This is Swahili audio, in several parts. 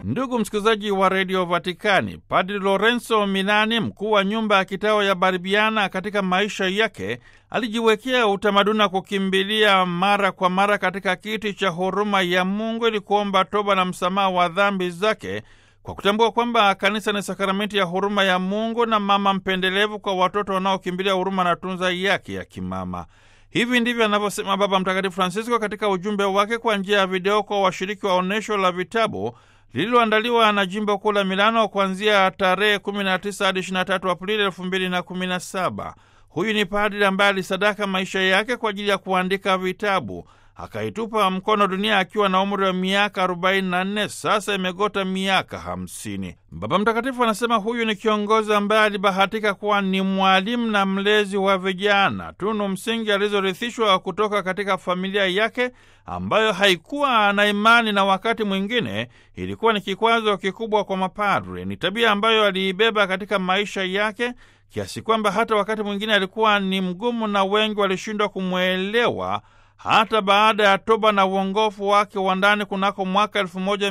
Ndugu msikilizaji wa redio Vatikani, Padri Lorenzo Milani, mkuu wa nyumba ya kitawa ya Barbiana, katika maisha yake alijiwekea utamaduni wa kukimbilia mara kwa mara katika kiti cha huruma ya Mungu ili kuomba toba na msamaha wa dhambi zake kwa kutambua kwamba kanisa ni sakramenti ya huruma ya Mungu na mama mpendelevu kwa watoto wanaokimbilia huruma na tunza yake ya kimama. Hivi ndivyo anavyosema Baba Mtakatifu Francisco katika ujumbe wake kwa njia ya video kwa washiriki wa onyesho la vitabu lililoandaliwa na jimbo kuu la Milano kuanzia tarehe 19 hadi 23 Aprili 2017. Huyu ni padri ambaye alisadaka maisha yake kwa ajili ya kuandika vitabu akaitupa mkono dunia akiwa na umri wa miaka 44. Sasa imegota miaka 50. Baba Mtakatifu anasema huyu ni kiongozi ambaye alibahatika kuwa ni mwalimu na mlezi wa vijana, tunu msingi alizorithishwa kutoka katika familia yake ambayo haikuwa na imani na wakati mwingine ilikuwa ni kikwazo kikubwa kwa mapadre. Ni tabia ambayo aliibeba katika maisha yake kiasi kwamba hata wakati mwingine alikuwa ni mgumu na wengi walishindwa kumwelewa hata baada ya toba na uongofu wake wa ndani kunako mwaka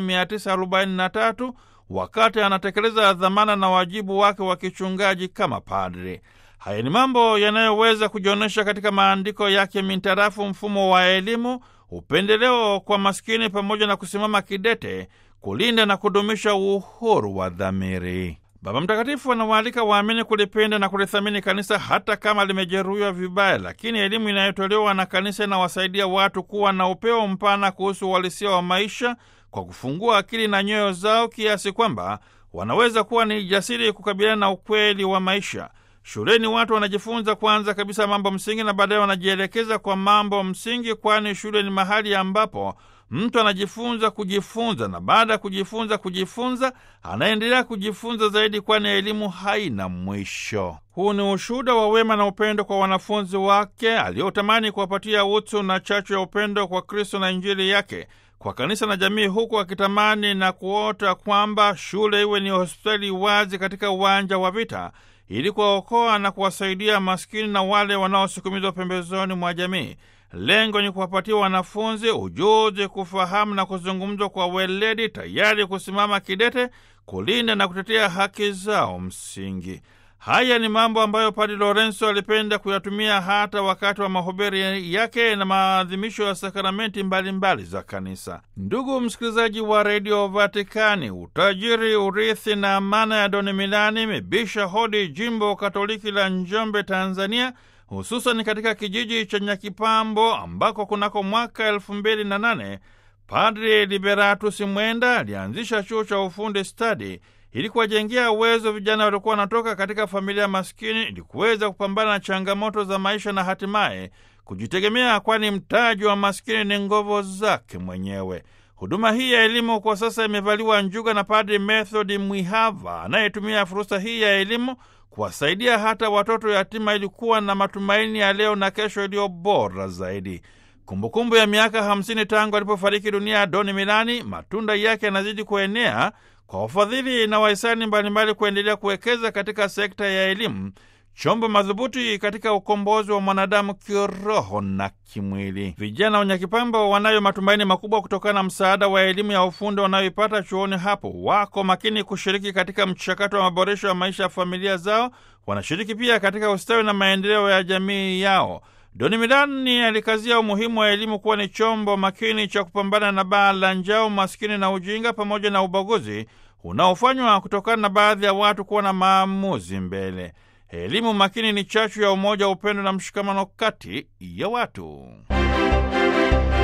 1943 wakati anatekeleza dhamana na wajibu wake wa kichungaji kama padri. Haya ni mambo yanayoweza kujionyesha katika maandiko yake mintarafu mfumo wa elimu, upendeleo kwa maskini, pamoja na kusimama kidete kulinda na kudumisha uhuru wa dhamiri. Baba Mtakatifu anawaalika waamini kulipenda na kulithamini kanisa hata kama limejeruhiwa vibaya, lakini elimu inayotolewa na kanisa inawasaidia watu kuwa na upeo mpana kuhusu uhalisia wa maisha kwa kufungua akili na nyoyo zao kiasi kwamba wanaweza kuwa ni jasiri kukabiliana na ukweli wa maisha. Shuleni watu wanajifunza kwanza kabisa mambo msingi na baadaye wanajielekeza kwa mambo msingi, kwani shule ni mahali ambapo mtu anajifunza kujifunza, na baada ya kujifunza kujifunza anaendelea kujifunza zaidi, kwani elimu haina mwisho. Huu ni ushuhuda wa wema na upendo kwa wanafunzi wake aliotamani kuwapatia utu na chachu ya upendo kwa Kristo na Injili yake kwa kanisa na jamii, huku akitamani na kuota kwamba shule iwe ni hospitali wazi katika uwanja wa vita ili kuwaokoa na kuwasaidia maskini na wale wanaosukumizwa pembezoni mwa jamii. Lengo ni kuwapatia wanafunzi ujuzi, kufahamu na kuzungumzwa kwa weledi, tayari kusimama kidete kulinda na kutetea haki zao msingi. Haya ni mambo ambayo Padre Lorenzo alipenda kuyatumia hata wakati wa mahubiri yake na maadhimisho ya sakramenti mbalimbali za kanisa. Ndugu msikilizaji wa redio Vatikani, utajiri, urithi na amana ya Doni Milani imebisha hodi jimbo katoliki la Njombe, Tanzania, hususan katika kijiji cha Nyakipambo ambako kunako mwaka elfu mbili na nane Padri Liberatus Mwenda alianzisha chuo cha ufundi stadi ili kuwajengea uwezo vijana waliokuwa wanatoka katika familia maskini ili kuweza kupambana na changamoto za maisha na hatimaye kujitegemea, kwani mtaji wa maskini ni nguvu zake mwenyewe. Huduma hii ya elimu kwa sasa imevaliwa njuga na Padri Method Mwihava anayetumia fursa hii ya elimu kuwasaidia hata watoto yatima ili kuwa na matumaini ya leo na kesho iliyo bora zaidi. Kumbukumbu ya miaka hamsini tangu alipofariki dunia Doni Milani, matunda yake yanazidi kuenea kwa wafadhili na wahisani mbalimbali kuendelea kuwekeza katika sekta ya elimu, chombo madhubuti katika ukombozi wa mwanadamu kiroho na kimwili. Vijana wa Nyakipambo wanayo matumaini makubwa kutokana na msaada wa elimu ya ufundi wanayoipata chuoni hapo. Wako makini kushiriki katika mchakato wa maboresho ya maisha ya familia zao, wanashiriki pia katika ustawi na maendeleo ya jamii yao. Doni Milani alikazia umuhimu wa elimu kuwa ni chombo makini cha kupambana na baa la njaa, umaskini na ujinga, pamoja na ubaguzi unaofanywa kutokana na baadhi ya watu kuwa na maamuzi mbele. Elimu makini ni chachu ya umoja, upendo na mshikamano kati ya watu.